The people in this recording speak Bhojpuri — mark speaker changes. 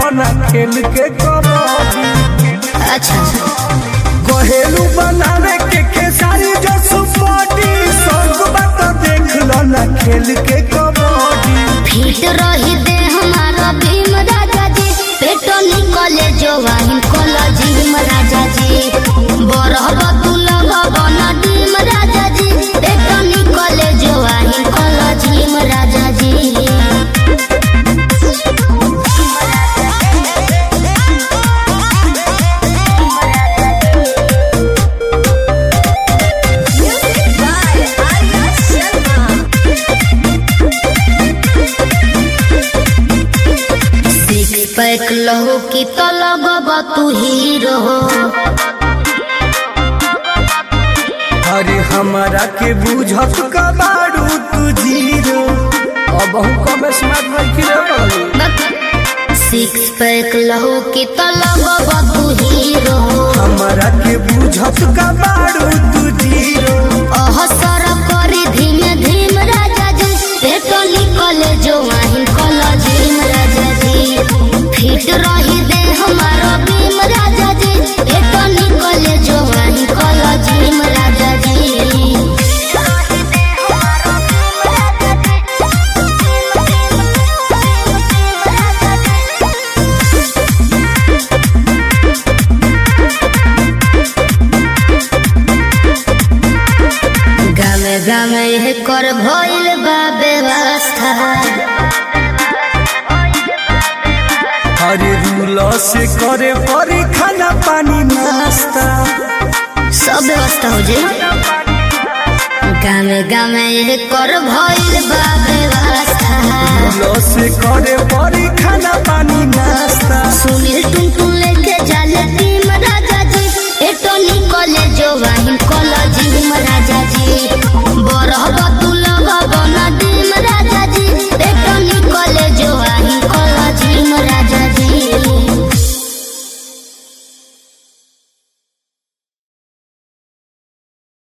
Speaker 1: ना खेल के कबड्डी
Speaker 2: अच्छा
Speaker 1: घरेलू बनावे के खेसारी जो सुपटी संग बात देख लो ना खेल के कबड्डी
Speaker 2: फिट रही दे हमारा भीम राजा जी पेटो निकले जो वाहिन कोला जिम राजा जी बरहब तू लगब न डीम राजा जी पेटो निकले जो वाहिन कोला जिम राजा जी सिक्स पैक लहू की तो लगब तू हीरो
Speaker 1: अरे हमारा के बुझत कबाड़ू तू जीरो अब हम कम स्मार्ट रखी रे
Speaker 2: सिक्स पैक लहू की तो लगब तू हीरो
Speaker 1: हमारा के बुझत कबाड़ू तू जीरो
Speaker 2: अहसर करी धीमे धीम राजा जी पेटो निकले जो वाहिन कला झीम राजा जी फिट रही दे हमारा भीम राजा जी पेटो निकले जो वाहिन कला झीम राजा जी गामे गामे यह कर भइल बा व्यवस्था
Speaker 1: अरे रूल से करे परी खाना पानी नाश्ता
Speaker 2: सब व्यवस्था हो जाए गामे गामे यह कर भइल बा व्यवस्था
Speaker 1: रूल से करे परी